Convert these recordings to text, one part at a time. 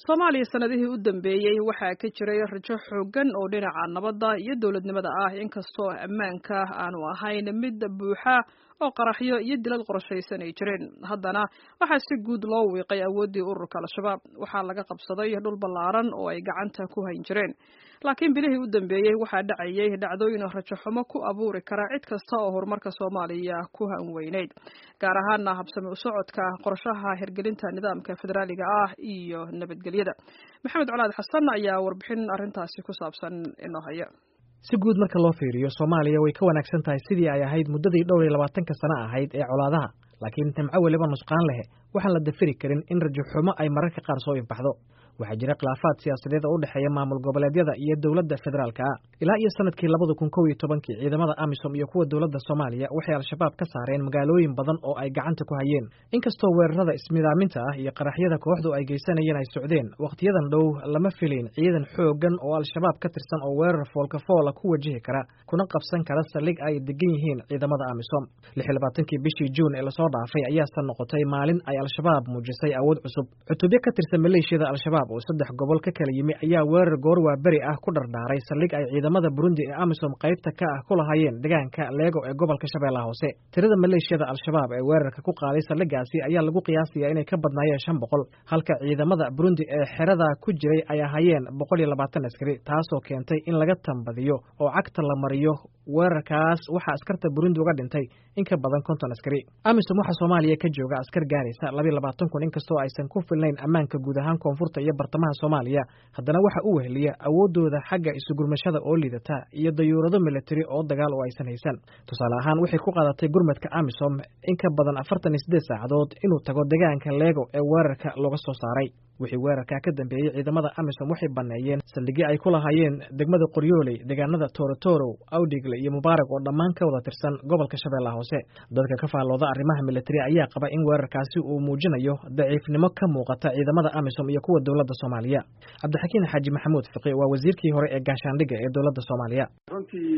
soomaaliya sanadihii u dambeeyey waxaa ka jiray rajo xooggan oo dhinaca nabadda iyo dowladnimada ah inkastoo ammaanka aanu ahayn mid buuxa oo qaraxyo iyo dilal qorshaysan ay jireen haddana waxaa si guud loo wiiqay awooddii ururka al-shabaab waxaa laga qabsaday dhul ballaaran oo ay gacanta ku hayn jireen laakiin bilihii u dambeeyey waxaa dhacayay dhacdooyin rajo xumo ku abuuri kara cid kasta oo horumarka soomaaliya ku hanweyneyd gaar ahaana habsami u socodka qorshaha hirgelinta nidaamka federaaliga ah iyo nabadgelyada maxamed colaad xasan ayaa warbixin arrintaasi ku saabsan inoo haya si guud marka loo fiiriyo soomaaliya way ka wanaagsan tahay sidii ay ahayd muddadii dhowr iyo labaatanka sano ahayd ee colaadaha laakiin nimco weliba nusqaan leh waxaan la dafiri karin in rajo xumo ay mararka qaar soo ifbaxdo waxaa jira khilaafaad siyaasadeed oo u dhexeeya maamul goboleedyada iyo dowladda federaalka ah ilaa iyo sanadkii labada kun kow iyo tobankii ciidamada amisom iyo kuwa dowladda soomaaliya waxay al-shabaab ka saareen magaalooyin badan oo ay gacanta ku hayeen inkastoo weerarada ismidaaminta ah iyo qaraxyada kooxdu ay geysanayeen ay socdeen wakhtiyadan dhow lama filayn ciidan xooggan oo al-shabaab ka tirsan oo weerar foolka foola ku wajihi kara kuna qabsan kara saldhig ay degan yihiin ciidamada amisom lix iyo labaatankii bishii juun ee lasoo dhaafay ayaase noqotay maalin ay al-shabaab muujisay awood cusub cutubyo ka tirsan maleeshiyada al-shabaab oo saddex gobol ka kala yimi ayaa weerar goor waa beri ah ku dhardhaaray saldhig ay ciidamada burundi ee amisom qaybta ka ah ku lahaayeen deegaanka leego ee gobolka shabeellaha hoose tirada maleeshiyada al-shabaab ee weerarka ku qaaday saldhigaasi ayaa lagu qiyaasayaa inay ka badnaayeen shan boqol halka ciidamada burundi ee xerada ku jiray ay ahaayeen boqol iyo labaatan askari taasoo keentay in laga tambadiyo oo cagta la mariyo weerarkaas waxaa askarta burundi uga dhintay in ka badan konton askari amisom waxaa soomaaliya ka jooga askar gaaraysa labiyo labaatan kun inkastoo aysan ku filnayn ammaanka guud ahaan koonfurta iyo bartamaha soomaaliya haddana waxa u weheliya awooddooda xagga isugurmashada oo liidata iyo dayuurado militari oo dagaal oo aysan haysan tusaale ahaan waxay ku qaadatay gurmadka amisom in ka badan afartan iyo siddeed saacadood inuu tago deegaanka leego ee weerarka looga soo saaray wixii weerarkaa ka dambeeyey ciidamada amisom waxay banneeyeen saldhigyo ay ku lahaayeen degmada qoryooley deegaanada toorotorow awdhigle iyo mubaarak oo dhammaan ka wada tirsan gobolka shabeellaha hoose dadka ka faallooda arrimaha militari ayaa qaba in weerarkaasi uu muujinayo daciifnimo ka muuqata ciidamada amisom iyo kuwa dowladda soomaaliya cabdixakiin xaaji maxamuud fiqi waa wasiirkii hore ee gaashaandhigga ee dowladda soomaaliya runtii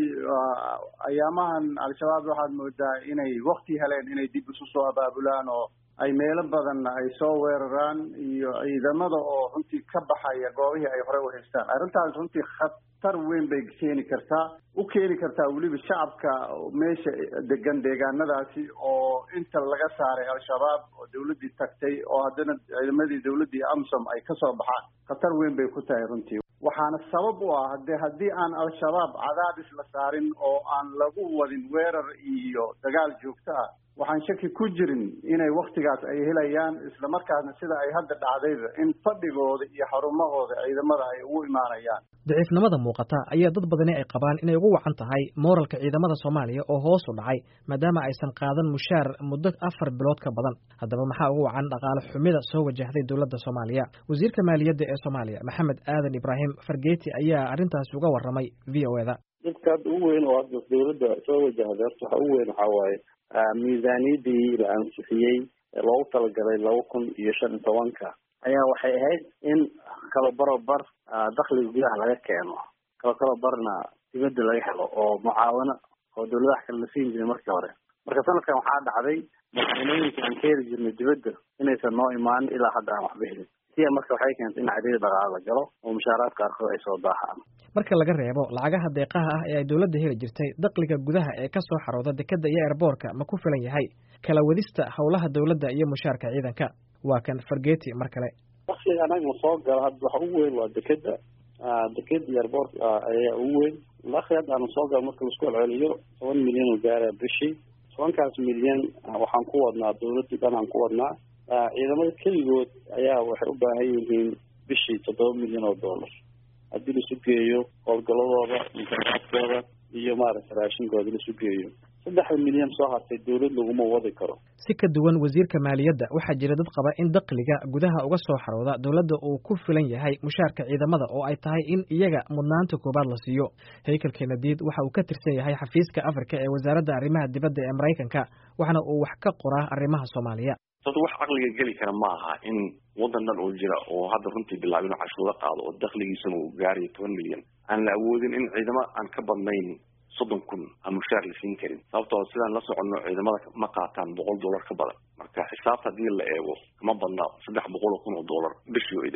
ayaamahan al-shabaab waxaad moodaa inay wakti heleen inay dib isu soo abaabulaan oo ay meelo badan ay soo weeraraan iyo ciidamada oo runtii ka baxaya goobihii ay hore u haystaan arrintaas runtii khatar weyn bay keeni kartaa u keeni kartaa weliba shacabka meesha degan deegaanadaasi oo inta laga saaray al-shabaab oo dawladdii tagtay oo haddana ciidamadii dawladdii amsom ay kasoo baxaan khatar weyn bay ku tahay runtii waxaana sabab u ah de haddii aan al-shabaab cadaadis la saarin oo aan lagu wadin weerar iyo dagaal joogto ah waxaan shaki ku jirin inay waktigaas ay helayaan islamarkaasna sida ay hadda dhacdayba in fadhigooda iyo xarumahooda ciidamada ay ugu imaanayaan daciifnimada muuqata ayaa dad badani ay qabaan inay ugu wacan tahay mooralka ciidamada soomaaliya oo hoos u dhacay maadaama aysan qaadan mushaar muddo afar bilood ka badan haddaba maxaa ugu wacan dhaqaale xumida soo wajahday dowladda soomaaliya wasiirka maaliyadda ee soomaaliya maxamed aadan ibraahim fargeeti ayaa arrintaasi uga warramay v o eda dadka hadda ugu weyn oo hadda dawladda soo wajahday horta waxa ugu weyn waxaa waaye miisaaniyadii la ansixiyey ee loogu talagalay laba kun iyo shan iyo tobanka ayaa waxay ahayd in kala barobar dakhliga gudaha laga keeno kala kala barna dibadda laga helo oo mucaawano oo dawladaha kale la siin jiray markii hore marka sanadkan waxaa dhacday madaxweynooyinka aan ka heli jirnay dibadda inaysan noo imaanin ilaa hadda aan waxba helin siya marka waxay keentay in cariiri dhaqaale la galo oo mushaaraad qaarkood ay soo daahaan marka laga reebo lacagaha deeqaha ah ee ay dowladda heli jirtay dakhliga gudaha ee ka soo xarooda dekadda iyo eerboorka ma ku filan yahay kala wadista howlaha dowladda iyo mushaarka ciidanka waa kan fargeti mar kale dakhliga anaga soo gala hadda waxa ugu weyn waa dekeda dekeda iyo eerboorka ayaa ugu weyn dakhli hadda aanu soo gala marka laisku celceliyo toban milyan oo gaara bishii tobankaas milyan waxaan ku wadnaa dawladdii dhan aan ku wadnaa ciidamada keligood ayaa waxay u baahan yihiin bishii toddoba milyan oo dollar haddii laisu geeyo howlgaladooda musaaaadkooda iyo maaragta raashinkooda laisu geeyo saddexda milyan soo hartay dawlad laguma wadi karo si ka duwan wasiirka maaliyadda waxaa jira dad qaba in dakhliga gudaha uga soo xarooda dowladda uu ku filan yahay mushaarka ciidamada oo ay tahay in iyaga mudnaanta koobaad la siiyo haykel kenadiid waxa uu ka tirsan yahay xafiiska afrika ee wasaaradda arrimaha dibadda ee maraykanka waxaana uu wax ka qoraa arrimaha soomaaliya sababto wax caqliga geli kara ma aha in waddan dhan oo jira oo hadda runtii bilaaba inuu cashuuro qaado oo dakhligiisana uu gaarayo toban milyan aan la awoodin in ciidamo aan ka badnayn soddon kun aan mushaar la siin karin sababtoo sidaan la soconno ciidamada ma qaataan boqol dollar ka badan marka xisaabta haddii la eego kama badna saddex boqol oo kun oo dollar bishii oo idil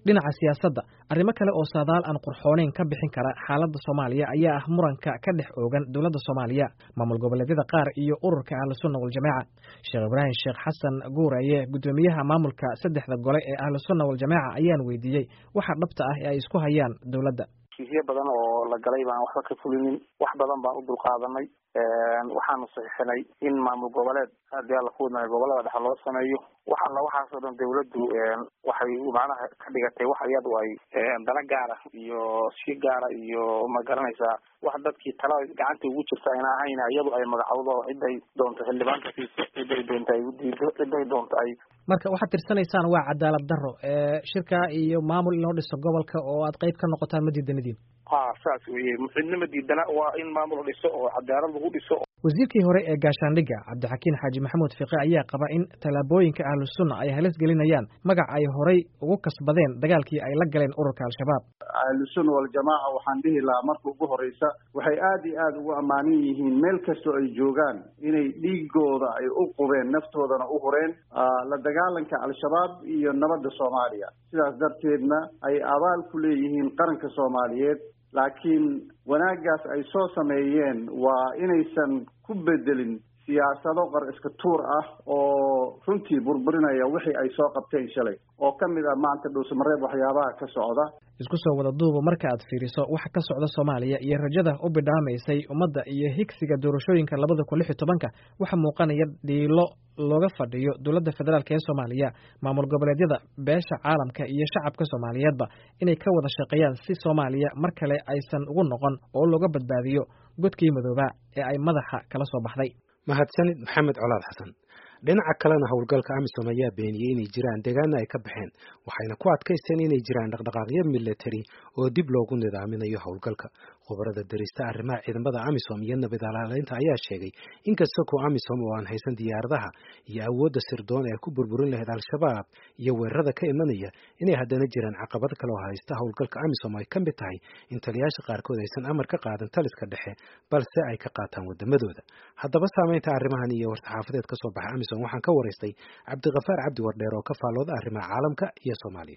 dhinaca siyaasadda arrimo kale oo saadaal aan qurxooneyn ka bixin kara xaaladda soomaaliya ayaa ah muranka ka dhex oogan dowladda soomaaliya maamul goboleedyada qaar iyo ururka ahlusunna waljamaaca sheekh ibraahim sheekh xasan guuraye guddoomiyaha maamulka saddexda gole ee ahlusunna waljamaaca ayaan weydiiyey waxa dhabta ah ee ay isku hayaan dowladda heshiisyo badan oo la galay baan waxba ka fulinin wax badan baan u dulqaadanay waxaanu saxiixinay in maamul goboleed haddii alla ku wadnaayo gobolada dhexe loo sameeyo wax alla waxaasoo dhan dawladdu waxay macnaha ka dhigatay wax iyadu ay dana gaara iyo si gaara iyo ma garanaysaa wax dadkii tala gacanta ugu jirta ayna ahayn iyadu ay magacowdo oo ciday doonto xildhibaanka siiso ciday doonto ay udiido ciday doonto ay marka waxaad tirsanaysaan waa cadaalad daro shirka iyo maamul in loo dhiso gobolka oo aad qayb ka noqotaan ma diidanidin ha saas weye cidnima diidana waa in maamul dhiso oo cadaalad lagu dhiso wasiirkii hore ee gaashaandhigga cabdixakiin xaaji maxamuud fiqe ayaa qaba in tallaabooyinka ahlusunna ay halis gelinayaan magac ay horay ugu kasbadeen dagaalkii ay la galeen ururka al-shabaab ahlusunna waljamaaca waxaan dhihi lahaa marka ugu horeysa waxay aada iyo aada ugu ammaanan yihiin meel kastoo ay joogaan inay dhiigooda ay u qubeen naftoodana u hureen la dagaalanka al-shabaab iyo nabadda soomaaliya sidaas darteedna ay abaal ku leeyihiin qaranka soomaaliyeed laakiin wanaaggaas ay soo sameeyeen waa inaysan ku bedelin siyaasado qar iska tuur ah oo runtii burburinaya wixii ay soo qabteen shalay oo ka mid ah maanta dhuusamareeb waxyaabaha ka socda isku soo wada duuba marka aad fiiriso waxa ka socda soomaaliya iyo rajada u bidhaamaysay ummadda iyo higsiga doorashooyinka labada kun lix iyo tobanka waxaa muuqanaya dhiilo looga fadhiyo dowladda federaalk ee soomaaliya maamul goboleedyada beesha caalamka iyo shacabka soomaaliyeedba inay ka wada shaqeeyaan si soomaaliya mar kale aysan ugu noqon oo looga badbaadiyo godkii madoobaa ee ay madaxa kala soo baxday mahadsanid maxamed colaad xasan dhinaca kalena howlgalka amisom ayaa beeniyey inay jiraan deegaana ay ka baxeen waxayna ku adkaysteen inay jiraan dhaqdhaqaaqyo militari oo dib loogu nidaaminayo howlgalka khubarada darista arrimaha ciidamada amisom iyo nabad alaaleynta ayaa sheegay inkasta kuo amisom oo aan haysan diyaaradaha iyo awoodda sirdoon ee ku burburin lahayd al-shabaab iyo weerarada ka imanaya inay haddana jiraan caqabad kale oo haysta howlgalka amisom ay ka mid tahay in taliyaasha qaarkood aysan amar ka qaadan taliska dhexe balse ay ka qaataan wadamadooda haddaba saameynta arrimahan iyo war-saxaafadeed ka soo baxay amisom waxaan ka waraystay cabdikafaar cabdi wardheer oo ka faallooda arrimaha caalamka iyo soomaaliya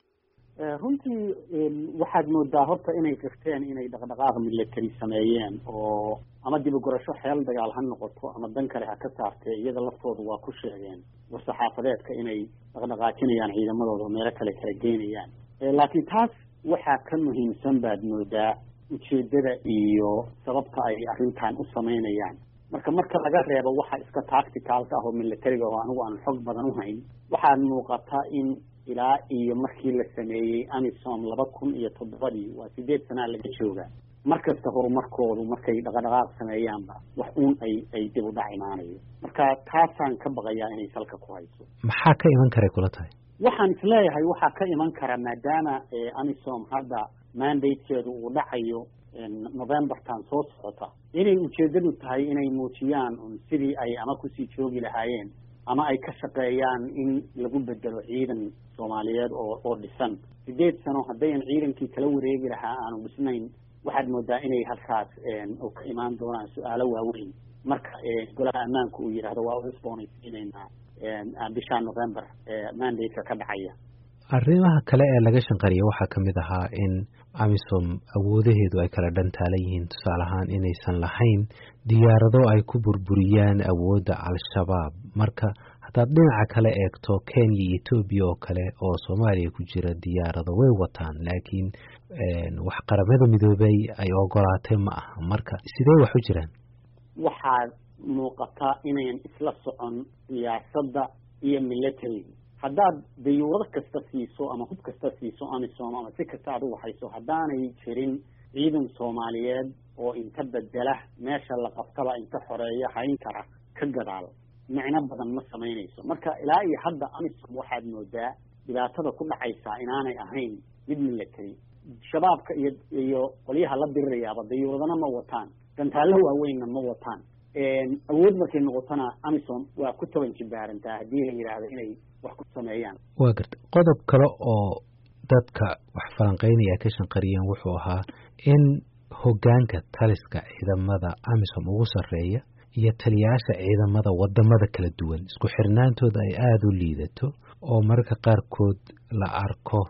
runtii waxaad moodaa horta inay qirteen inay dhaqdhaqaaq military sameeyeen oo ama dibagorasho xeel dagaal ha noqoto ama dan kale ha ka saartee iyada laftooda waa ku sheegeen war-saxaafadeedka inay dhaqdhaqaajinayaan ciidamadooda oo meelo kale kala geynayaan laakiin taas waxaa ka muhiimsan baad moodaa ujeedada iyo sababta ay arrintan u samaynayaan marka marka laga reebo waxa iska tacticalka ah oo militariga oo anigu aan xog badan u hayn waxaad muuqataa in ilaa iyo markii la sameeyey amisom laba kun iyo toddobadii waa sideed sanaa laga joogaa mar kasta horumarkoodu markay dhaqadhaqaaq sameeyaanba wax uun ay ay dib u dhac imaanayo marka taasaan ka baqayaa inay salka ku hayso maxaa ka iman karay kula tahay waxaan isleeyahay waxaa ka iman kara maadaama amisom hadda mandatekeedu uu dhacayo novembertan soo socota inay ujeedadu tahay inay muujiyaan un sidii ay ama kusii joogi lahaayeen ama ay ka shaqeeyaan in lagu bedelo ciidan soomaaliyeed oo oo dhisan sideed sano haddayan ciidankii kala wareegi lahaa aanu dhisnayn waxaad moodaa inay halkaas oo ka imaan doonaan su-aalo waaweyn marka golaha ammaanku uu yidhaahdo waa u cusboonaysiinaynaa bisha november mandate-ka ka dhacaya arrimaha kale ee laga shanqariya waxaa ka mid ahaa in amisom awoodaheedu ay kala dhantaalan yihiin tusaale ahaan inaysan lahayn diyaarado ay ku burburiyaan awoodda al-shabaab marka haddaad dhinaca kale eegto kenya iyo etoobiya oo kale oo soomaaliya ku jira diyaarado way wataan laakiin wax qaramada midoobay ay ogolaatay ma aha marka sidee wax u jiraan waxaad muuqataa inayan isla socon siyaasadda iyo militariga haddaad dayuurado kasta siiso ama hub kasta siiso amisom ama si kasta aad u waxayso haddaanay jirin ciidan soomaaliyeed oo inta bedela meesha la qabtaba inta xoreeya hayn kara ka gadaal micno badan ma samaynayso marka ilaa iyo hadda amisom waxaad moodaa dhibaatada ku dhacaysaa inaanay ahayn mid military shabaabka iyo iyo qolyaha la dirirayaaba dayuuradana ma wataan gantaallo waaweynna ma wataan awood markay noqotona amisom waa ku toban jibaarantaa haddii la yidhaahdo inay wax ku sameeyaan waa garta qodob kale oo dadka wax falanqeynaya ka shanqariyeen wuxuu ahaa in hoggaanka taliska ciidamada amisom ugu sarreeya iyo taliyaasha ciidamada wadamada kala duwan isku xirnaantooda ay aada u liidato oo mararka qaarkood la arko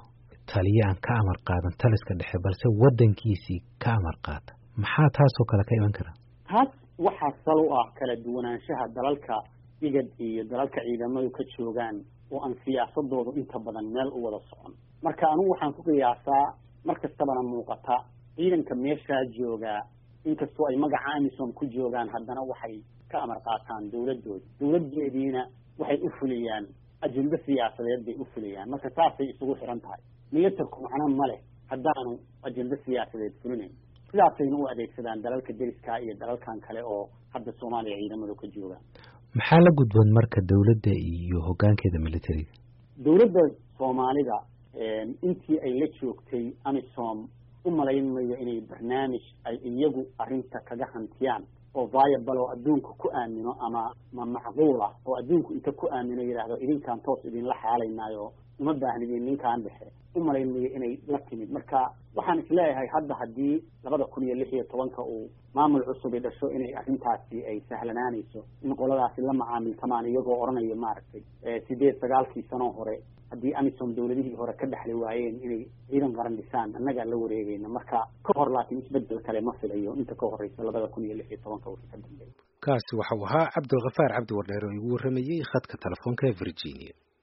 taliye aan ka amar qaadan taliska dhexe balse waddankiisii ka amar qaata maxaa taasoo kale ka iman kara taas waxaa sal u ah kala duwanaanshaha dalalka igad iyo dalalka ciidamadu ka joogaan oo aan siyaasadoodu inta badan meel u wada socon marka anugu waxaan ku qiyaasaa mar kastabana muuqata ciidanka meeshaa joogaa inkastoo ay magaca amisom ku joogaan haddana waxay ka amar qaataan dawladooda dawladeediina waxay u fuliyaan ajendo siyaasadeed bay u fuliyaan marka taasay isugu xiran tahay milatarku macno ma leh haddaanu ajendo siyaasadeed fulinayn sidaasayna u adeegsadaan dalalka deriska iyo dalalkan kale oo hadda soomaaliya ciidamadu ka joogaan maxaa la gudboon marka dawladda iyo hoggaankeeda militariga dawladda soomaalida intii ay la joogtay amisom u malayn mayo inay barnaamij ay iyagu arrinta kaga hantiyaan oo viable oo adduunka ku aamino ama ma macquul ah oo adduunku inta ku aamino yidhaahdo idinkaan toos idinla xaalaynaayo uma baahnidin ninkaan dhexe u malayn mayo inay la timid marka waxaan isleeyahay hadda haddii labada kun iyo lix iyo tobanka uu maamul cusubi dhasho inay arrintaasi ay sahlanaanayso in qoladaasi la macaamiltamaan iyagoo odhanaya maaragtay sideed sagaalkii sanoo hore haddii amisom dawladihii hore ka dhexli waayeen inay ciidan qaran dhisaan annagaa la wareegayna marka ka hor laakiin isbedel kale ma filayo inta ka horeysa labada kun iyo lix iyo tobanka wixii ka dambeeya kaasi waxau ahaa cabdilkhafaar cabdi wardheer oo igu warramayey khadka telefoonka ee virginia